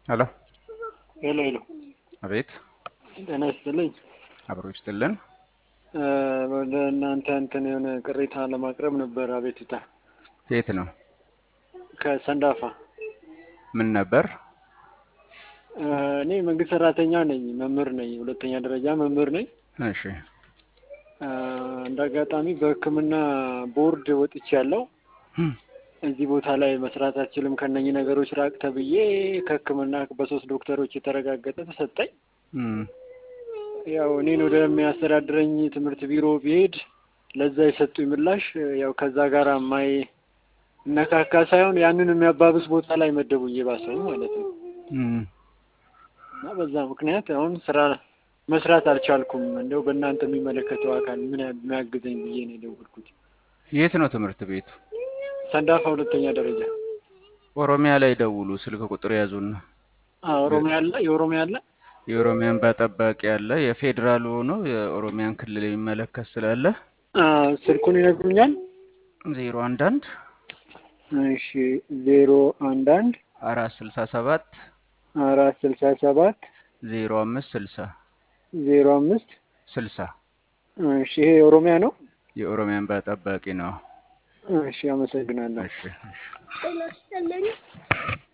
ሄሎ ሄሎ ሄሎ፣ አቤት ጤና ይስጥልኝ። አብሮ ይስጥልን። እ ወደ እናንተ እንትን የሆነ ቅሬታ ለማቅረብ ነበር አቤቱታ የት ነው? ከሰንዳፋ። ምን ነበር? እ እኔ መንግስት ሰራተኛ ነኝ፣ መምህር ነኝ፣ ሁለተኛ ደረጃ መምህር ነኝ። እሺ እ እንደ አጋጣሚ በሕክምና ቦርድ ወጥቼ ያለው እዚህ ቦታ ላይ መስራት አልችልም ከነኚህ ነገሮች ራቅ ተብዬ ከሕክምና በሶስት ዶክተሮች የተረጋገጠ ተሰጠኝ። እም፣ ያው እኔን ወደሚያስተዳድረኝ ትምህርት ቢሮ ብሄድ ለዛ የሰጡኝ ምላሽ ያው ከዛ ጋር ማይ እነካካ ሳይሆን ያንን የሚያባብስ ቦታ ላይ መደቡኝ የባሰው ማለት ነው። እም፣ እና በዛ ምክንያት አሁን ስራ መስራት አልቻልኩም። እንደው በእናንተ የሚመለከተው አካል ምን የሚያግዘኝ ብዬ ነው የደወልኩት። የት ነው ትምህርት ቤቱ? ሰንዳፋ ሁለተኛ ደረጃ። ኦሮሚያ ላይ ደውሉ። ስልክ ቁጥር ያዙና አዎ ኦሮሚያ አለ፣ የኦሮሚያ አለ። የኦሮሚያን በጠባቂ ያለ የፌዴራል ሆኖ የኦሮሚያን ክልል የሚመለከት ስላለ አዎ ስልኩን ይነግሩኛል። ዜሮ አንድ አንድ እሺ ዜሮ አንድ አንድ አራት ስልሳ ሰባት አራት ስልሳ ሰባት ዜሮ አምስት ስልሳ ዜሮ አምስት ስልሳ እሺ ይሄ የኦሮሚያ ነው። የኦሮሚያን በጠባቂ ነው። እሺ አመሰግናለሁ። እሺ እሺ